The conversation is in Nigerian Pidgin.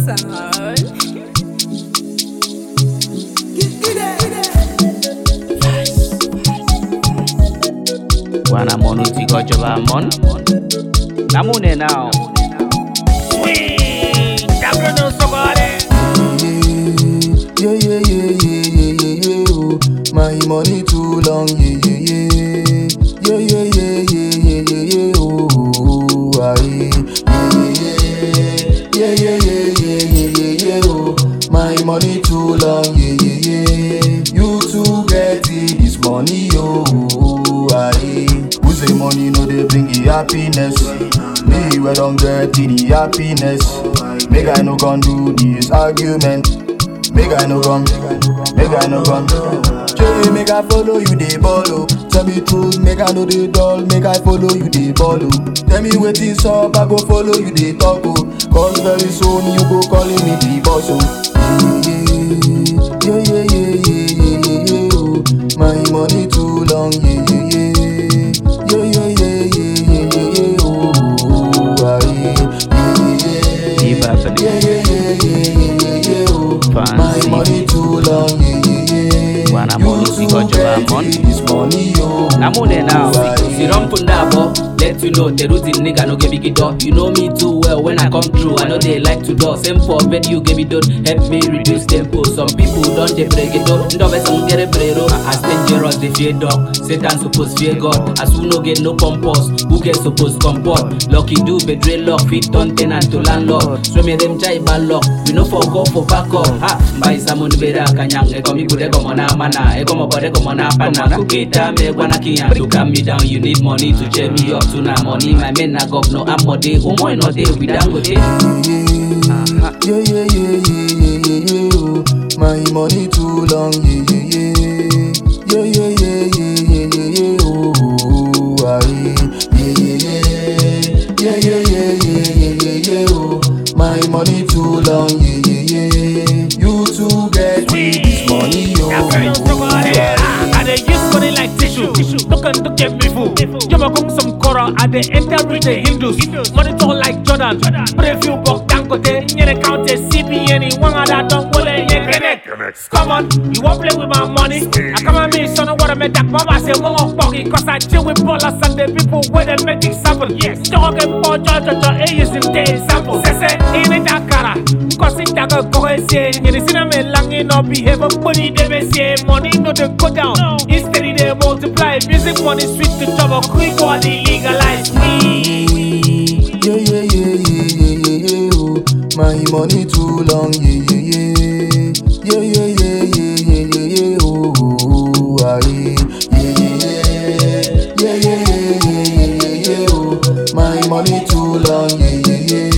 sound. Wana mon uti ko joba mon. Namune now. Sweet, Bruno Sogore. Yeah, yeah, yeah, yeah, yeah, yeah, yeah, oh. My money too long, yeah, yeah, yeah. Yeah, yeah, yeah, yeah, yeah, yeah, yeah, oh, oh, oh, aye. Yeah, yeah, yeah, yeah, yeah, yeah, yeah, yeah, oh. My money too long, yeah, yeah, yeah. You too get it, this money, oh, oh, oh, aye. Who say money no dey bring you happiness? Me we don't get the happiness. Make I no gon do this argument. Make I no come, make I no come. Jay, make I follow you dey follow. Tell me truth, make I know the dull. Make I follow you dey follow. Tell me wetin up, I go follow you dey talk oh. Cause very soon you go calling me the boss oh. Yeah, yeah, yeah, yeah, yeah, yeah, yeah, yeah, oh. My money too long, yeah, yeah, yeah. Yeah, yeah, yeah, yeah, yeah, yeah, yeah, oh, oh, oh, aye. Yeah, yeah, yeah, Iba Felipe. yeah, yeah, yeah, yeah, yeah, yeah, yeah, oh. Fancy. My money too long, yeah, yeah, yeah. Wana You monu too si ko joba get mon. This money, oh. Namune now. Aye. Si rum punda bo. Let you know the routine nigga no get big door. You know me too well when I come through. I know they like to door. Same for bed you give me don't help me reduce tempo. Some people don't they break it up. Ndo be some get a brero. As dangerous they fear dog. Satan suppose fear God. As who no get no purpose. Who get supposed comport. Lucky do betray luck. Fit turn tenant to landlord. So me them jai bad luck. We no for go for back up. Ha. Mbai samun bera kanyang. Eko mi kude komo na mana. Eko mo bode komo na pana. Kukita me kwana kiyan. To calm me down you need money to cheer me up. To na money my men na governor. I'm more day. Umoy no day. We down with it. Yeah, yeah, yeah, yeah, yeah, yeah, yeah, oh. My money too long, yeah, yeah, yeah. Yeah, yeah, yeah, yeah, yeah, yeah, yeah, oh, oh, oh, aye. Yeah, yeah, yeah. Yeah, yeah, yeah, yeah, yeah, yeah, yeah, oh. My money too long, yeah, yeah, yeah. You too get it, this money, oh, Bruno oh, Sogore. aye. Ah, I dey use money like tissue. Look and look at me fool. Jama kung some kora, I dey enter with the Hindus. Money talk like Jordan. Pray few buck dangote. Nyere count a CBN. One of that don't wole ye connect. Come on, you won't play with my money. I come at me, son of what I make that mama say one of fucking cause I chill with ballers and the people where they make it happen. Yes, dog and boy, George, George, A is in the example. Say, say, in it that cara. Cause it that go say, you see them long in no behave, money they may say, money no they go down. Instead they multiply, music money switch to trouble, quick body legalize me. Yeah, yeah, yeah, yeah, yeah, yeah, yeah, oh. My money too long, yeah, yeah, yeah. Yeah, yeah, yeah, yeah, yeah, yeah, yeah, oh, oh, oh, aye. Yeah, yeah, yeah, yeah, yeah, yeah, yeah, yeah, yeah, yeah, oh. My money too long, yeah, yeah, yeah.